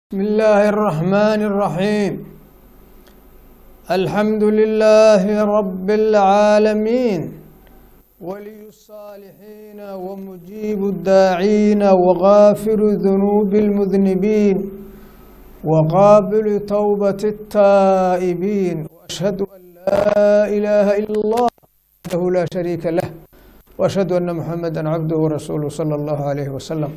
بسم الله الرحمن الرحيم الحمد لله رب العالمين ولي الصالحين ومجيب الداعين وغافر ذنوب المذنبين وقابل توبة التائبين وأشهد أن لا إله إلا الله وحده لا شريك له وأشهد أن محمدا عبده ورسوله صلى الله عليه وسلم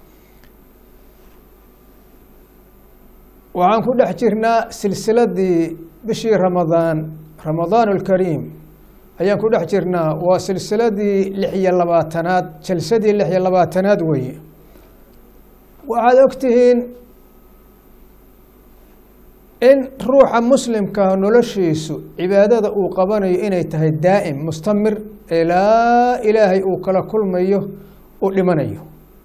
waxaan ku dhex jirnaa silsiladii bishii ramadaan ramadaan alkariim ayaan ku dhex jirnaa waa silsiladii lix iyo labaatanaad jalsadii lix iyo labaatanaad weeye waxaad ogtihiin in ruuxa muslimka noloshiisu cibaadada uu qabanayo inay tahay daa'im mustamir ilaa ilaahay uu kala kulmayo uu dhimanayo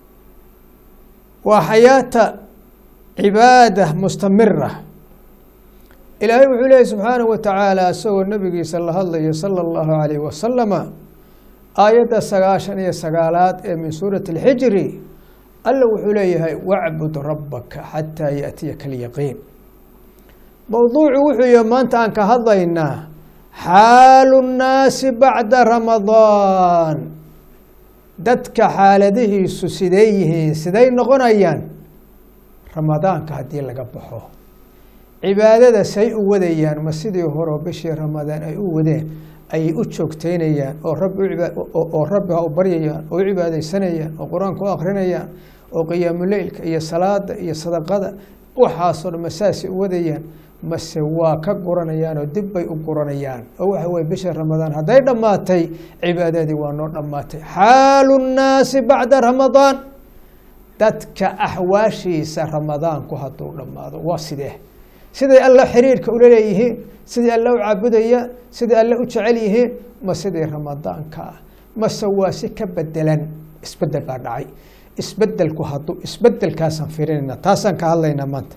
waa xayaata cibaada mustamira ilaahay wuxuu leeyahy subxaanahu wa tacaala isagoo nabigiisa la hadlaya sala allahu alayh wasalama aayadda sagaashan iyo sagaalaad ee min suurati alxijri alla wuxuu leeyahay wacbud rabbaka xataa yaatiyaka alyaqiin mowduucu wuxuu yihi maanta aan ka hadlaynaa xaalu nnaasi bacda ramadaan dadka xaaladihiisu siday yihiin siday noqonayaan ramadaanka haddii laga baxo cibaadada say u wadayaan ma sidii horeo bishii ramadaan ay u wadeen ayay u joogteynayaan oo raboo rabbi ha u baryayaan oo u cibaadeysanayaan oo qur-aanka u akrinayaan oo qiyaamuleylka iyo salaada iyo sadaqada waxaasoo dhan ma saasay u wadayaan mase waa ka guranayaan oo dib bay u guranayaan oo waxa weye bisha ramadaan hadday dhammaatay cibaadadii waa noo dhammaatay xaalu nnaasi bacda ramadaan dadka axwaashiisa ramadaanku hadduu dhammaado waa sidee siday alla xiriirka ula leeyihiin siday alle u caabudayaan siday alle u jecel yihiin ma sidii ramadaanka ah mase waa si ka bedelan isbedel baa dhacay isbedelku hadduu isbedelkaasaan firinayna taasaan ka hadlaynaa maanta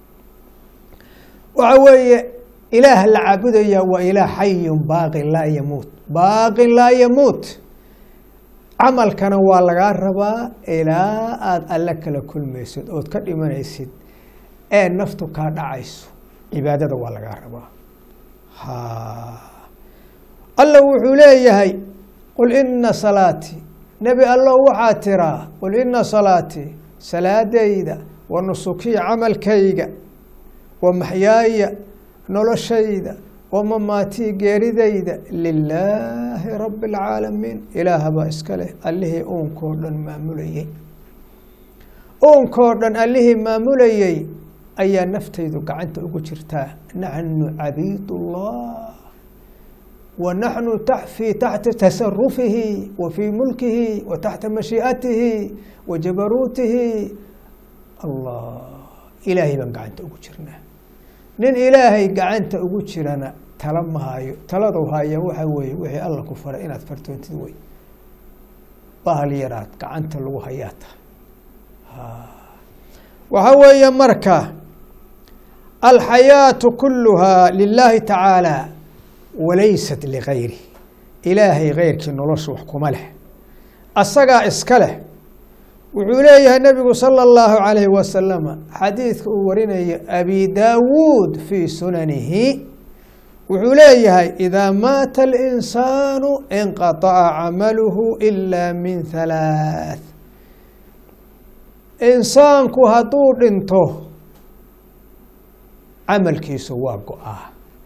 waxa weeye ilaah la caabudaya waa ilaah xayun baaqin laa yamuut baaqin laa yamuut camalkana waa lagaa rabaa ilaa aada alle kala kulmaysid ood ka dhimanaysid ee naftu kaa dhacayso cibaadada waa lagaa rabaa alla wuxuu leeyahay qul ina salaatii nebi allow waxaa tiraa qul ina salaatii salaadayda wa nusukii camalkayga wa maxyaaya noloshayda wamamaatii geeridayda lilaahi rabi اlcaalamiin ilaahbaa iska leh allihii uunkoo dhan maamulayey uunkoo dhan allihii maamulayey ayaa naftaydu gacanta ugu jirtaa naxnu cabiid اllah wa naxnu fii taxti tasarufihi wa fii mulkihi wa taxta mashii'atihi wa jabaruutihi allah ilaahay baan gacanta ugu jirnaa nin ilaahay gacanta ugu jirana tala ma hayo taladu haya waxa weeye wixii alla ku faray inaad fartoontid wey bahal yaraad gacanta lagu hayaa tahay waxa weeye marka alxayaatu kuluhaa lilaahi tacaala walaysat ligayri ilaahay keyrkii nolosha wax kuma leh asagaa iska leh wuxuu leeyahay nebigu salى اllahu عalayh wasalama xadiidka uu warinayo abi daawuud fii sunanihi wuxuu leeyahay idaa maata اlinsaanu inqaطaca camaluhu ila min halaaث insaanku hadduu dhinto camalkiisu waa go-aa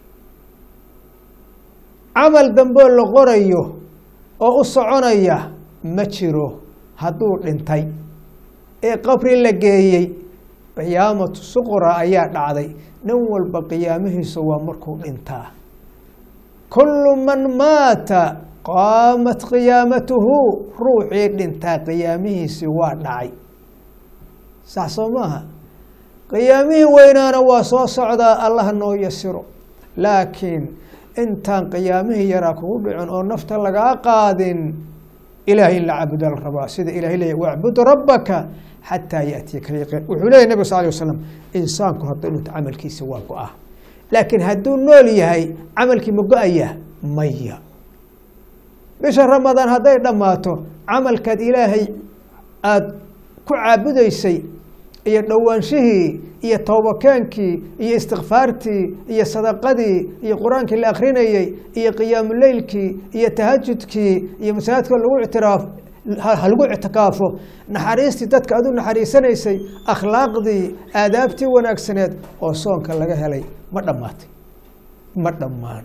camal damboo la qorayo oo u soconaya ma jiro hadduu dhintay ee qabri la geeyey qiyaamatu suqra ayaa dhacday nin walba qiyaamihiisu waa markuu dhintaa kullu man maata qaamat qiyaamatuhu ruuxii dhintaa qiyaamihiisi waa dhacay sax soo maaha qiyaamihii weynaana waa soo socdaa allah noo yasiro laakiin intaan qiyaamihii yaraa kugu dhicin oo nafta lagaa qaadin ilahay in la caabuda la rabaa sida ilahay leeya wacbud rabbaka xataa yaatiyaka alyaqiin wuxuu leyahy nabig sal ly waslam insaanku hadduu dhinto camalkiisa waa go-ah laakiin hadduu nool yahay camalkii ma go-aya maya bisha ramadaan hadday dhammaato camalkaad ilaahay aada ku caabudaysay iyo dhowaanshihii iyo toobakeenkii iyo istikfaartii iyo sadaqadii iyo qur-aankii la akrinayey iyo qiyaamuleylkii iyo tahajudkii iyo masaajidka lagu ictiraaf ha lagu ictikaafo naxariistii dadka aad u naxariisanaysay akhlaaqdii aadaabtii wanaagsaneed oo soonka laga helay ma dhammaatay ma dhammaan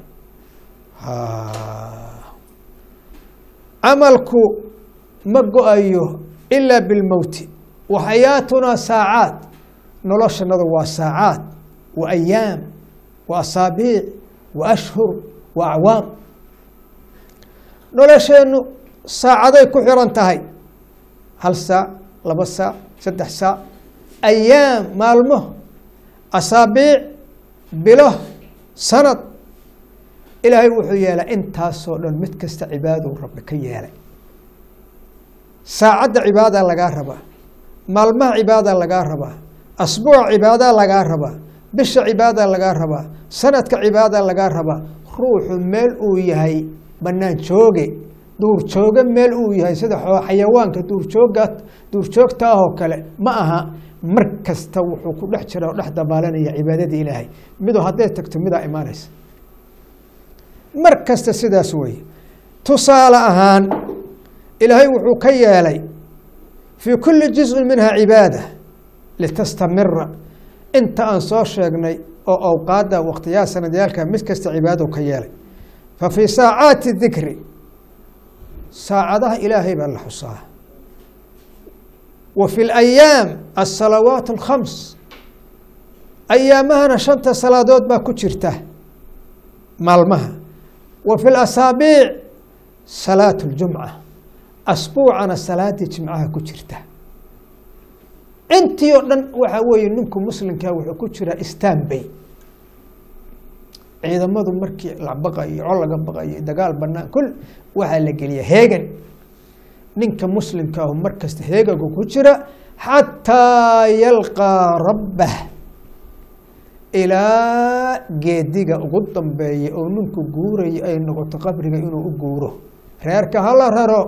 camalku ma go-ayo ilaa bilmowti wa xayaatunaa saacaad noloshanadu waa saacaad wa ayaam wa asaabiic wa ashhur wa acwaam nolosheennu saacaday ku xiran tahay hal saac laba saac saddex saac ayaam maalmo asaabiic bilo sanad ilaahay wuxuu yeelay intaasoo dhan mid kasta cibaadou rabbi ka yeelay saacadda cibaadaa lagaa rabaa maalmaha cibaadaa lagaa rabaa asbuuca cibaadaa lagaa rabaa bisha cibaadaa lagaa rabaa sanadka cibaadaa lagaa rabaa ruuxu meel uu yahay bannaan jooge duurjooge meel uu yahay sida xayawaanka duurjooga duurjoogta ah oo kale ma aha mar kasta wuxuu ku dhex jira oo dhex dabaalanaya cibaadadii ilaahay midoo hadday tagto midaa imaanaysa mar kasta sidaas weeye tusaale ahaan ilaahay wuxuu ka yeelay fii kulli juzin minha cibaada litastamira inta aan soo sheegnay oo awqaadda wakhtiyaha sanadyaalka mid kasta cibaadou ka yeelay fa fii saacaati dikri saacadaha ilaahay baa la xusaa wa fi layaam asalawaat alkhams ayaamahana shanta salaadood baa ku jirta maalmaha wa fi lasaabiic salaat اljumca asbuucana salaadii jimcaha ku jirta intii oo dhan waxaa weeye ninku muslimkaa wuxuu ku jiraa istanbay ciidamadu markii la baqayo col laga baqayo dagaal banaan kul waxaa la geliya heegan ninka muslimka ahu mar kasta heegagu ku jira xataa yalqaa rabbah ilaa geediga ugu dambeeya oo ninku guuraya ay noqoto qabriga inuu u guuro reerka hala raro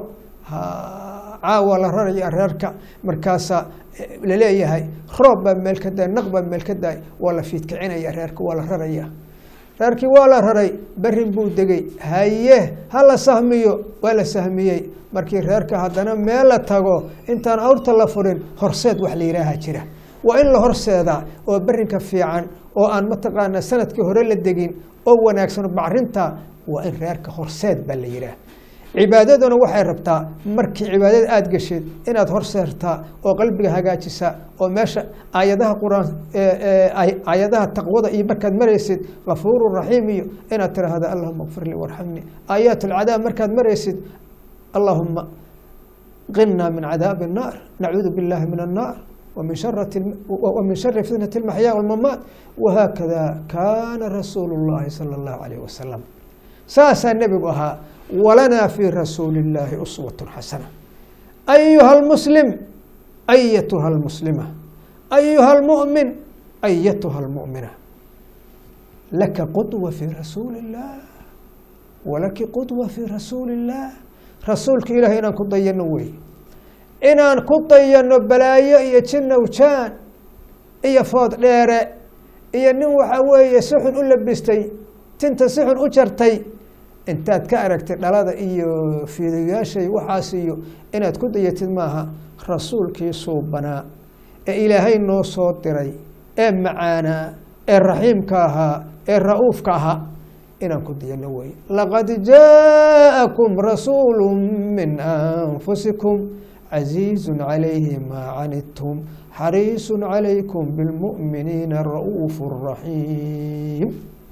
caawa la raraya reerka markaasaa laleeyahay roob baa meel ka daay naq baa meel ka daay waa la fiidkicinaya reerka waa la raraya reerkii waa la raray berin buu degey haye ha la sahmiyo waa la sahmiyey markii reerka haddana meel la tago intaan awrta la furin horseed wax la yihaaha jira waa in la horseedaa oo berinka fiican oo aan mataqaanaa sanadkii hore la degin oo wanaagsan bacrinta waa in reerka horseed baa la yihaah cibaadaduna waxay rabtaa markii cibaadada aada geshid inaad horseertaa oo qalbiga hagaajisa oo meesha aayadaha quraan aayadaha taqwada iyo markaad maraysid gafuuru raxiim iyo inaad tiraahdo allahuma kfir lii warxamnii aayaat alcadaab markaad maraysid allahuma qinaa min cadaabi الnaar nacuudu biاllahi min الnaar ومن شر ومن شر فتنة المحيا والممات وهكذا كان رسول الله صلى الله عليه وسلم saasaa nebigu ahaa walanaa fii rasuuli اllaahi uswaة xasana ayuha اlmuslim ayatuha اlmuslima ayuha اlmuؤmin ayatuha اlmuؤmina laka qudwa fii rasuuli الlah walaki qudwa fii rasuuli الlah rasuulka ilahi inaan ku dayano wey inaan ku dayano balaayo iyo jinowjaan iyo food dheere iyo nin waxa weeye si xun u labistay tinta si xun u jartay intaad ka aragtay dhalada iyo fiidayaashay waxaas iyo inaad ku dayatid maaha rasuulkii suubanaa ee ilaahay noo soo diray ee macaanaa ee raxiimka ahaa ee ra-uufka ahaa inaan ku dayano wey laqad jaaءakum rasuulu min anfusikum casiizu calayhi maa canidtum xariisu calaykum bilmu'miniina ra'uuf raxiim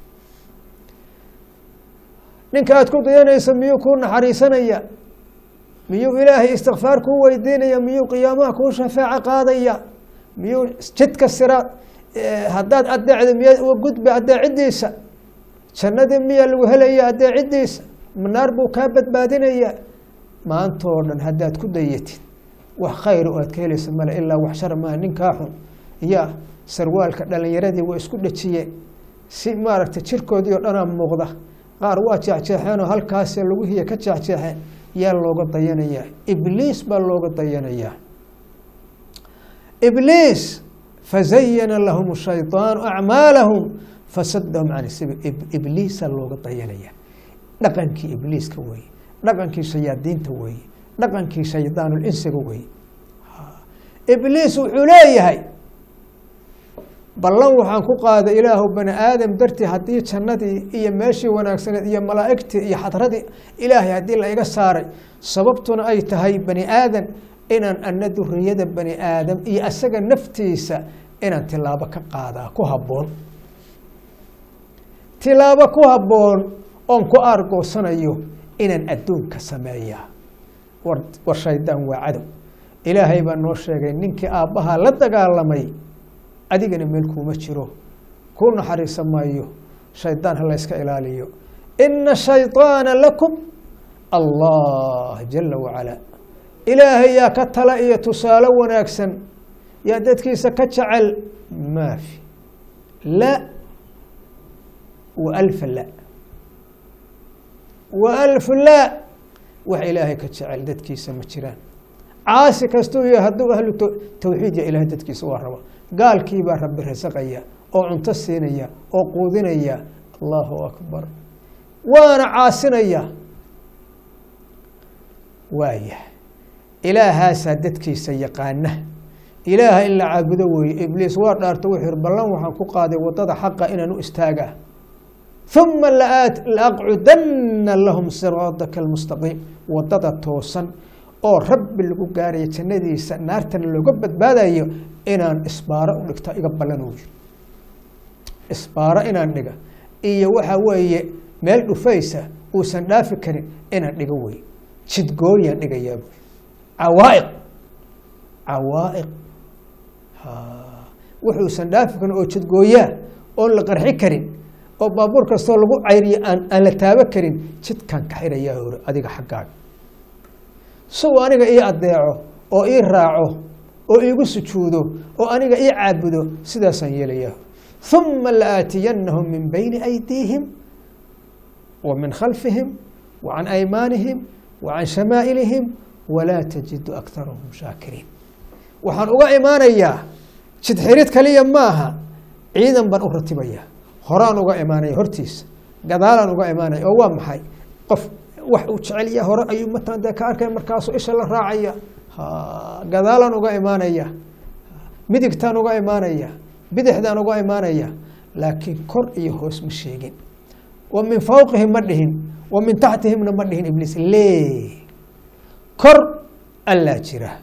ninka aad ku dayanaysa miyuu kuu naxariisanaya miyuu ilaahay istikfaar kuu weydiinaya miyuu qiyaamaha kuu shafaaco qaadaya miyuu jidka siraad haddaad adeecda miyaad uga gudba adeecidiisa jannadii miyaa lagu helaya adeecidiisa naar buu kaa badbaadinaya maantoo dhan haddaad ku dayatid wax khayr oo aad ka helaysa male ilaa wax shar maa ninkaa xun ya sarwaalka dhalinyaradii waa isku dhejiyeen si maaragtay jirkoodii oo dhanaa muuqda qaar waa jeexjeexeenoo halkaasee lagu hiya ka jeexjeexeen yaa looga dayanayaa ibliis baa looga dayanayaa ibliis fazayana lahum shayطaanu acmaalahum fasadahum can sabiil ibliisa looga dayanaya dhaqankii ibliiska weeye dhaqankii shayaadiinta weeye dhaqankii shaydaanulinsiga weeye ibliis wuxuu leeyahay ballan waxaan ku qaaday ilaahu bani aadam dartii haddii jannadii iyo meeshii wanaagsaneed iyo malaa'igtii iyo xadradii ilaahay haddii la iga saaray sababtuna ay tahay bani aadan inaan ana duriyada bani aadam iyo asaga naftiisa inaan tilaabo ka qaadaa ku habboon tilaabo ku habboon oon ku aargoosanayo inaan adduunka sameeyaa war war shaydaan waa cadow ilaahay baa noo sheegay ninkii aabbahaa la dagaalamay adigana meel kuuma jiro kuu naxariisa maayo shaydaan ha la yska ilaaliyo ina shayطaana lakum allah jala wacalaa ilaahay yaa ka tala iyo tusaale wanaagsan yaa dadkiisa ka jecel maafi la wa alfa la wa alfu la wax ilaahay ka jecel dadkiisa ma jiraan caasi kastuu yahay hadduu ahlu tawxiid ya ilahay dadkiisa waa raba gaalkii baa rabbi rasaqaya oo cunto siinaya oo quudinaya allahu akbar waana caasinaya waaya ilaahaasaa dadkiisa yaqaana ilaaha in la caabudo weeye ibliis waa dhaarto wuxuu yihi ballan waxaan ku qaaday waddada xaqa inaan u istaagaa uma laaqcudanna lahum siraadaka almustaqiim waddada toosan oo rabbi lagu gaarayo jannadiisa naartana looga badbaadayo inaan isbaaro u dhigto iga ballan uu yiri isbaaro inaan dhiga iyo waxa weeye meel dhufaysa uusan dhaafi karin inaan dhiga wey jidgooyaan dhigayaa buy cawaa'iq cawaa'iq wuxuusan dhaafi karin oo jidgooyaa oon la qarxi karin oo baabuur kastoo lagu cayriyo aan aan la taabo karin jidkaan ka xirayaa hore adiga xaggaaga siuu aniga ii adeeco oo ii raaco oo iigu sujuudo oo aniga ii caabudo sidaasaan yeelayaa uma laaatiyannahum min bayni aydiihim wa min khalfihim wa can aymaanihim wa can shamaa'ilihim walaa tajidu akarahum shaakiriin waxaan uga imaanayaa jid xirid kaliya maaha ciidan baan u ratibayaa horaan uga imaanaya hortiisa gadaalaan uga imaanaya oo waa maxay qof wax uu jecelya hore ayuu matan dee ka arkay markaasuu isha la raacaya gadaalaan uga imaanaya midigtaan uga imaanaya bidixdaan uga imaanaya laakiin kor iyo hoos ma sheegin wa min fawqihim ma dhihin wa min taxtihimna ma dhihin ibliis le kor allaa jira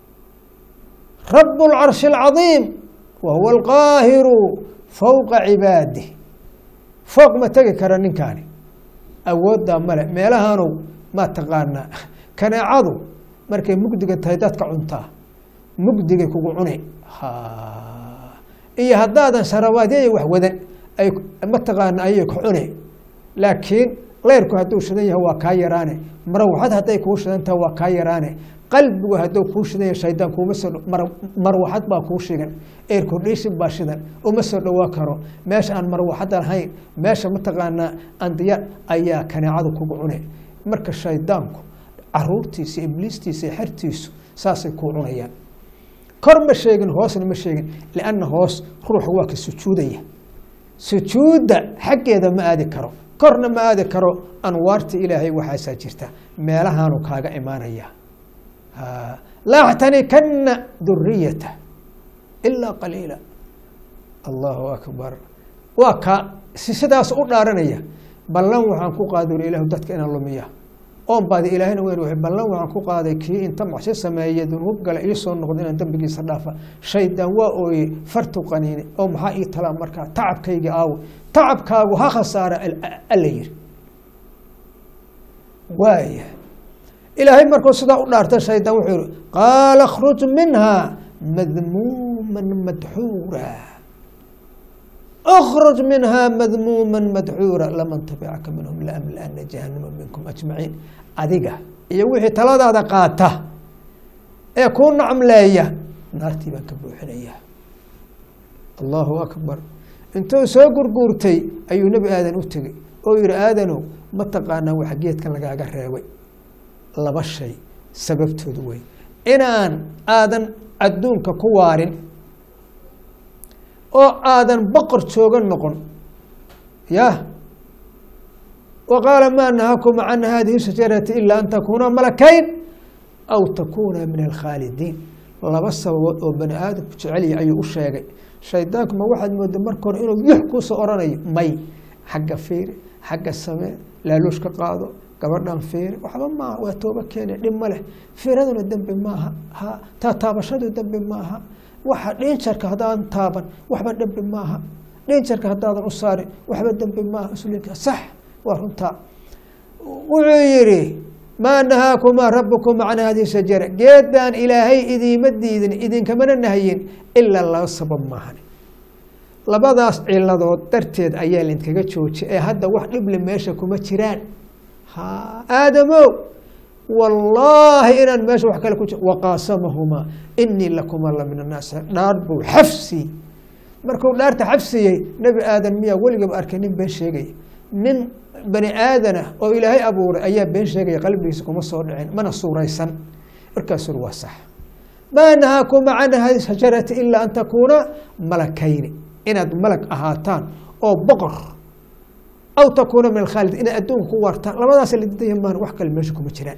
rabu lcarshi alcadiim wa huwa alqaahiru fowqa cibaadih fooq ma tegi kara ninkaani awooddaa male meelahaanu maa taqaanaa kaneecadu markay mugdiga tahay dadka cuntaa mugdigay kugu cuni iyo haddaadan sarawaadyayo wax wadan ay mataqaana ayay ku cuni laakiin leyrku hadduu shidan yahay waa kaa yaraane marwaxad hadday kuu shidan tahay waa kaa yaraane qalbigu hadduu kuu shidan yahay shaydaan kuuma soo marwaxad baa kuu shigan aircondation baa shidan uma soo dhowaa karo meesha aan marwaxad ahayn meesha mataqaanaa andiya ayaa kaneecadu kugu cune marka shaydaanku caruurtiisa ibliistiisa iyo xertiisu saasay kuu cunayaan kor ma sheegin hoosna ma sheegin lianna hoos ruuxa waa ka sujuudaya sujuudda xaggeeda ma aadi karo korna ma aadi karo anwaarta ilaahay waxaasaa jirta meelahaanu kaaga imaanaya laaxtanikana duriyata ilaa qaliila allahu akbar waa ka si sidaas u dhaaranaya ballan waxaan ku qaaday uri ilahu dadka inaan lumiya oon baadi ilaahayna weyn wuxuu ballan waxaan ku qaaday kii inta macsi sameeye dunuub gala ii soo noqdo inaan dembigiisa dhaafa shaydaan waa ooye fartu qaniine oo maxaa ii talaa markaa tacabkayga aawo tacabkaagu ha khasaara alla yiri waaya ilaahay markuu sidaa u dhaarta shaydaan wuxuu yihi qaala khruj minha madmuuman madxuura اkرج minha madmuuma madxuura laman tabicaka minhum laamlana jahanama minkum ajmaciin adiga iyo wixii taladaada qaata ee kuu nacmleeya naartii baan ka buuxinaya allahu akbar intuu soo gurguurtay ayuu nebi aadan u tegey oo yihi aadanow ma taqaanaa waxa geedkan lagaaga reebay laba shay sababtoodu wey inaan aadan adduunka ku waarin oo aadan boqor joogan noqon yah wa qaala maa nahakuma can hadihi shajarati ilaa an takuuna malakayn aw takuuna min alkhaalidiin laba sababood oo bani aadamku jecelya ayuu u sheegay shaydaanku ma waxaad mooda marka hore inuu yux kuusoo oranayo may xagga fiiri xagga samee laaluush ka qaado gabadhan fiiri waxba maaha waa tooba keene dhib ma leh fiiraduna dembi maaha ha taa taabashadu dembi maaha waxa dhinjarka haddaadan taaban waxba dembi maaha dhinjarka haddaadan u saarin waxba dembi maaha islinka sax waa runtaa wuxuu yidhi maa nahaakumaa rabukuma can hadihi shajara geedaan ilaahay idiima diidin idinkamana nahyin ilaa laba sabab maahan labadaas ciladood darteed ayaa laydinkaga joojiyay ee hadda wax dhible meesha kuma jiraan ha aadamow wallaahi inaan meesha wax kale ku jir waqaasamahumaa inii lakuma la min annaas dhaar buu xafsi markuu dhaarta xafsiyey nebi aadan miyaa weligaba arkay nin been sheegaya nin bani aadana oo ilaahay abuuray ayaa been sheegaya qalbigiisa kuma soo dhicin mana suuraysan markaasur waa sax maa nahaakuma can hadi shajarati ilaa an takuuna malakayni inaad malag ahaataan oo boqor aw takuuna min alkhaalid inaad adduunka ku waartaan labadaas la didaya maan wax kale meesha kuma jiraan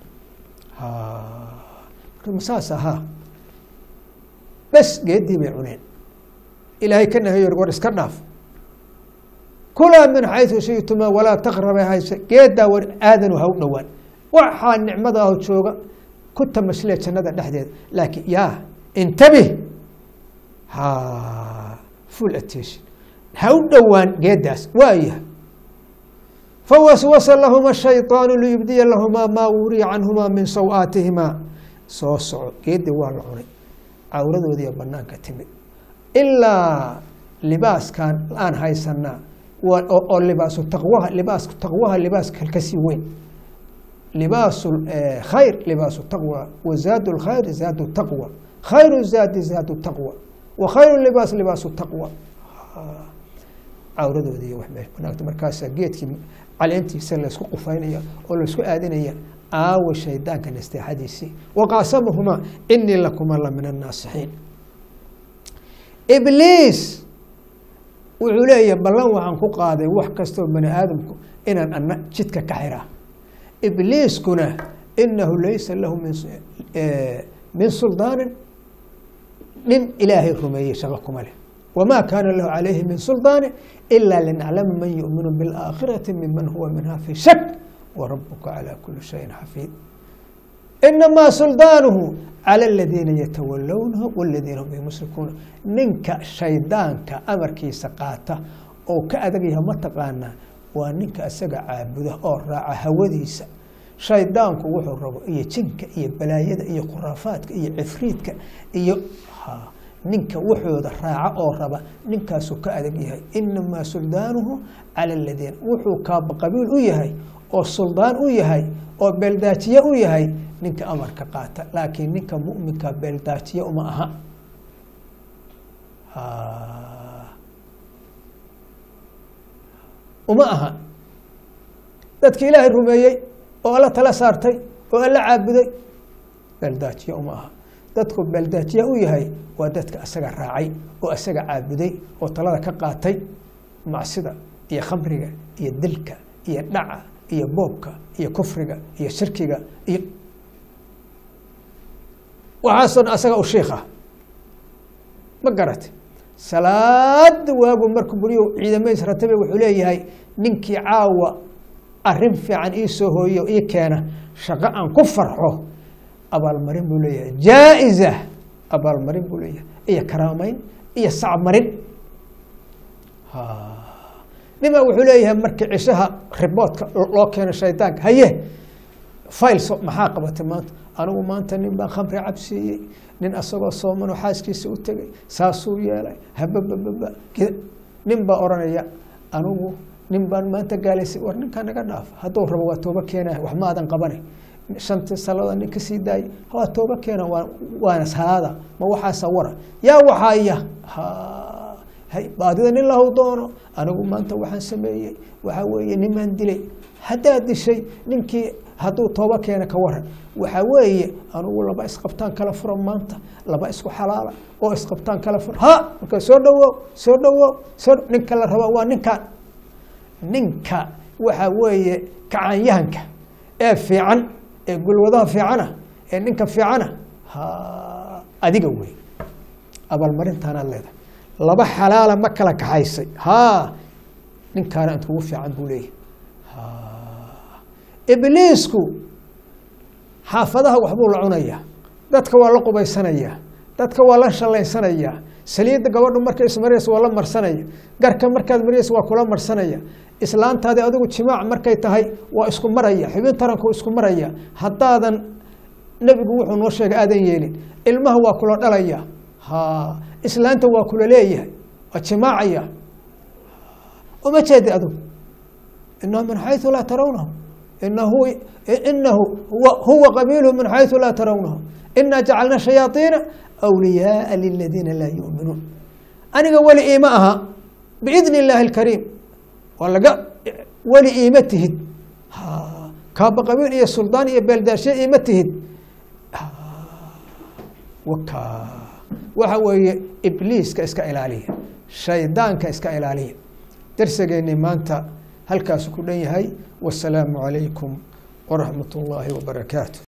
masaas ahaa bes geedii bay cuneen ilaahay ka nahayo war iska dhaaf kulaa min xaysu shituma walaa taqraba hayse geedaa war aadanu ha u dhowaan waxaa nicmada aho jooga ku tamaslee jannada dhexdeeda laakiin yaa intabih ha full attention ha u dhowaan geedaas waaya fawaswasa lahuma shayطaanu liyubdiya lahumaa maa wuriya canhumaa min saw-aatihimaa soo soco geedii waa la cunay cawradoodiiyo banaanka timid ilaa libaaskan aan haysanaa oo libaasu taqwaha libaasku taqwaha libaas kalkasii weyn libaasu khayr libaasu taqwa wa zaadu lkhayr zaadu taqwa khayru zaadi zaadu taqwa wa khayru libaas libaasu taqwa cawradoodii wax meesha banaagta markaasaa geedkii caleentiisa laysku qufaynaya oo laysku aadinaya aawa shaydaanka nasteexadiisii waqaasamahumaa inii lakuma la min annaasixiin ibliis wuxuu leeyahay ballan waxaan ku qaaday wax kastoo bani aadamku inaan ana jidka ka xiraa ibliiskuna inahu laysa lahu min suldaanin nin ilaahay rumeeyey shaqo kuma leh wamaa kaana lahu calayhi min suldaani ilaa linaclama man yuminu biاlaakhirati miman huwa minha fi shak warabuka calى kuli shayin xafiid inamaa suldaanuhu calى aladiina yatawalownahu waladiina hum bimushrikuuna ninka shaydaanka amarkiisa qaata oo ka adag yaha mataqaanaa waa ninka isaga caabuda oo raaca hawadiisa shaydaanku wuxuu rabo iyo jinka iyo balaayada iyo khuraafaadka iyo cifriidka iyo ninka wuxooda raaca oo raba ninkaasuu ka adag yahay inamaa suldaanuhu cala aladiina wuxuu kaaba qabiil u yahay oo suldaan u yahay oo beeldaajiye u yahay ninka amarka qaata laakiin ninka muminka beeldaajiye uma aha uma aha dadki ilaahay rumeeyey oo alla tala saartay oo alla caabuday beeldaajiye uma aha dadku beeldaajiya u yahay waa dadka asaga raacay oo asaga caabuday oo talada ka qaatay macsida iyo khamriga iyo dilka iyo dhaca iyo boobka iyo kufriga iyo shirkiga iyo waxaasoo dhan asaga u shiikha ma garate salaada waagu markuu buriyo ciidamadiis ratabe wuxuu leeyahay ninkii caawa arin fiican ii soo hooyo ii keena shaqo aan ku farxo abaalmarin buu leeyahay jaa-iza abaalmarin buu leeyahay iyo karaameyn iyo sacmarin nima wuxuu leeyahay markii cishaha riboodka loo keeno shaydaanka haye failso maxaa qabatay maanta anigu maanta nin baan khamri cabsiiyey nin asagoo soomanoo xaaskiisa u tegay saasuu yeelay hababababa nin baa odhanaya anigu nin baan maanta gaalaysay war ninkaa naga dhaaf hadduu rabo waa tooba keenaya wax ma aadan qabane shantii salada nin kasii daayay waa tooba keena waa waana salaada ma waxaasa wara yaa waxaaya baadida nin lahu doono anigu maanta waxaan sameeyey waxaa weeye nimaan dilay haddaad dishay ninkii hadduu tooba keena ka waran waxaa weeye anugu laba isqabtaan kala furo maanta laba isku xalaala oo isqabtaan kala furo ha marka soo dhawow soo dhawow soo ninka la raba waa ninkan ninka waxaa weeye kacaanyahanka ee fiican ee gulwadaha fiicana ee ninka fiicana ha adiga wey abaalmarintaanaad leedahay laba xalaala ma kala kaxaysay ha ninkaana inta ugu fiican buu leeyahy ibliisku xaafadaha waxbuu la cunayaa dadka waa la qubaysanayaa dadka waa la shallaysanayaa saliidda gabadhu markay ismaraysa waa la marsanaya garka markaad maraysa waa kula marsanaya islaantaadi adigu jimaac markay tahay waa isku maraya xubin taranku isku maraya haddaadan nebigu wuxuu noo sheegay aadan yeelin ilmaha waa kula dhalaya ha islaanta waa kula leeyahay waa jimaacaya uma jeedi adigu inahu min xayثu laa tarawnahu inahu inahu huwa qabiilhu min xayثu laa tarawnahu ina jacalna shayaaiina أwliyaaa liladiina laa yuuminuun aniga weli iima aha biidn اllaahi اlkariim waa laga weli iima tihid kaaba qabiil iyo suldaan iyo beeldaashe iima tihid waka waxa weeye ibliiska iska ilaaliya shaydaanka iska ilaaliya darsigeennii maanta halkaasu ku dhan yahay wasalaamu calaykum waraxmat ullaahi wabarakaatu